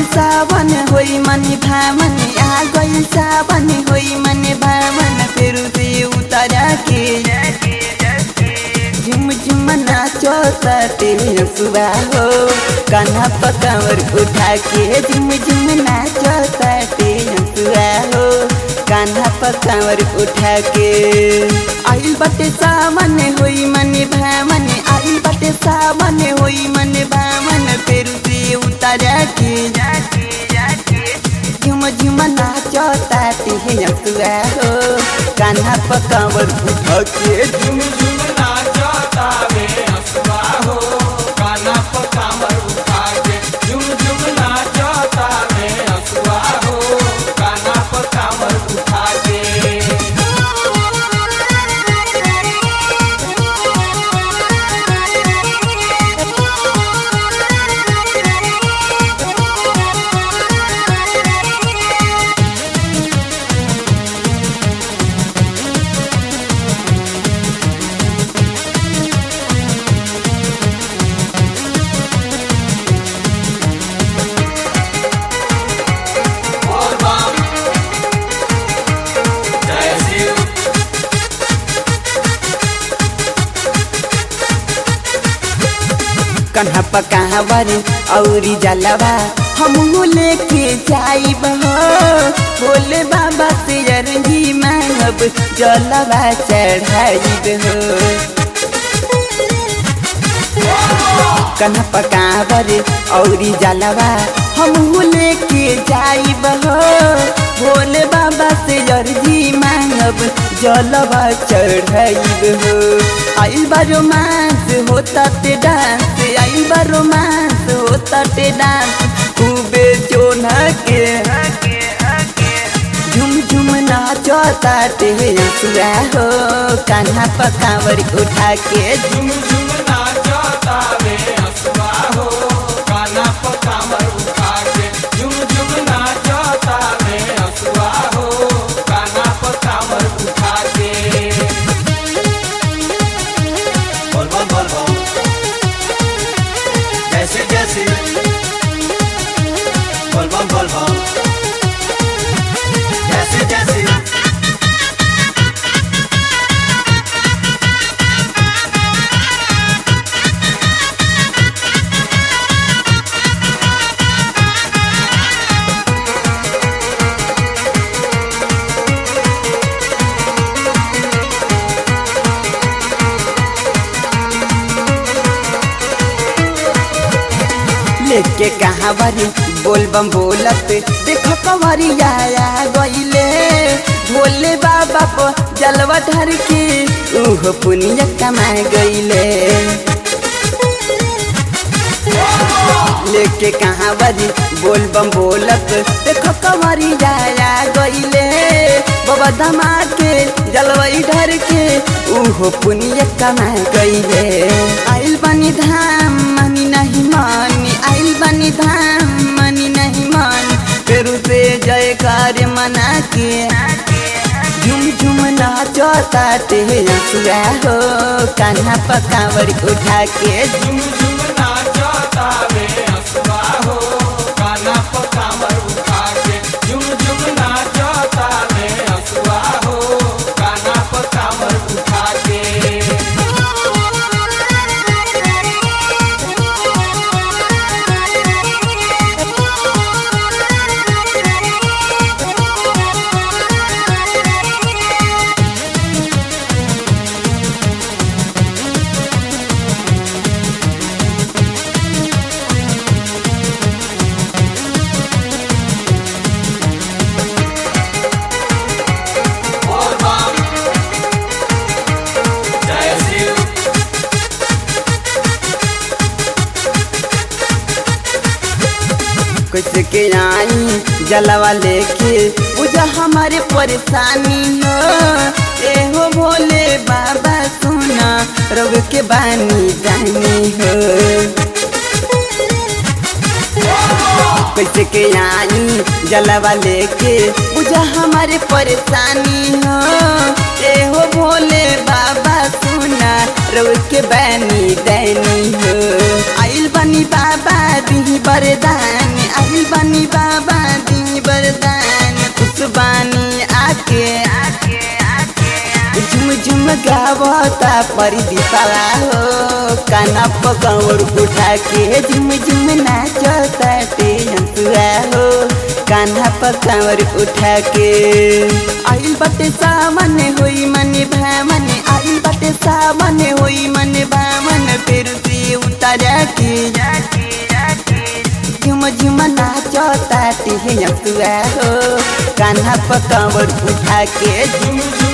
सावन होई मन भावन आ गइल सावन होई मन भावन फिर से उतारा के झुम झुम नाचो ताते सुबह हो कान्हा पकावर उठा के झुम झुम नाचो ताते सुबह हो कान्हा पकावर उठा के आइल बटे सावन होई मन भावन आइल बटे सावन होई मन भावन फिर से उतारा के झुम झुम नाचो ताते सुबह हो कान्हा पकावर उठा के झुम झुम नाचा तावे हसवा हो काना पर कामर उठा के झुम झुम नाचा तावे हसवा हो काना पर कामर उठा के और बाम जय शिव कन्हा पकावर औरी जलवा हम लेके जाइब हो भोले बाबा से अरजी मांगब जलवा चढ़ाइब हो कन्हा पकावर औरी जलवा हम लेके जाइब हो भोले बाबा से अर्जी मांगब जलवा चढ़ाइब हो आइल बा रोमांस होता ते डांस आइल बा रोमांस होता ते डांस खूबे जोना के झुम झुम नाचो ताते सुरा हो कान्हा पकावर उठा के झुम झुम नाचा तावे हसवा हो काना पर कामर उठा के झुम झुम नाचा तावे हसवा हो काना पर कामर उठा के बोल बोल बोल बोल जैसे जैसे बोल बोल बोल बोल जैसे जैसे लेके कहावरी बोल बम बोलत देखो कंवरी आया गईले भोले बाबा को जलवा ढर के उह पुण्य कमा गईले लेके कहावरी बोल बम बोलत देखो कंवरी आया गईले बाबा धमा के जलवई ढर के उह पुण्य कमा गईले आइल बनी धाम मनी नहीं मानी आइल बनी धाम मनी नहीं मान फिर से जय कार्य मना के झुम झुम नाचो ताते सुरा हो कान्हा पकावर उठा के झुम झुम नाचा तावे हसवा हो काना पर कामर उठा के झुम झुम नाचा तावे हसवा हो काना पर कामर उठा के और बाम जय शिव कुछ के आई जलवा लेके बुझा हमारे परेशानी हो ए हो भोले बाबा सुना रोग के बानी जानी हो कैसे के आई जलवा लेके बुझा हमारे परेशानी हो ए हो भोले बाबा सुना रोग के बानी दैनी हो आइल बनी बाबा दिही बरदान आइल बनी गावता परदीपाला हो काना पकावर उठा के झुम झुम नाचता ते हंसुआ हो कान्हा पकावर उठा के आइल बटे सामने होई मने भामने आइल बटे सामने होई मने भामन फिर से उतारा के झुम झुम नाचता ते हंसुआ हो कान्हा पकावर उठा के झुम झुम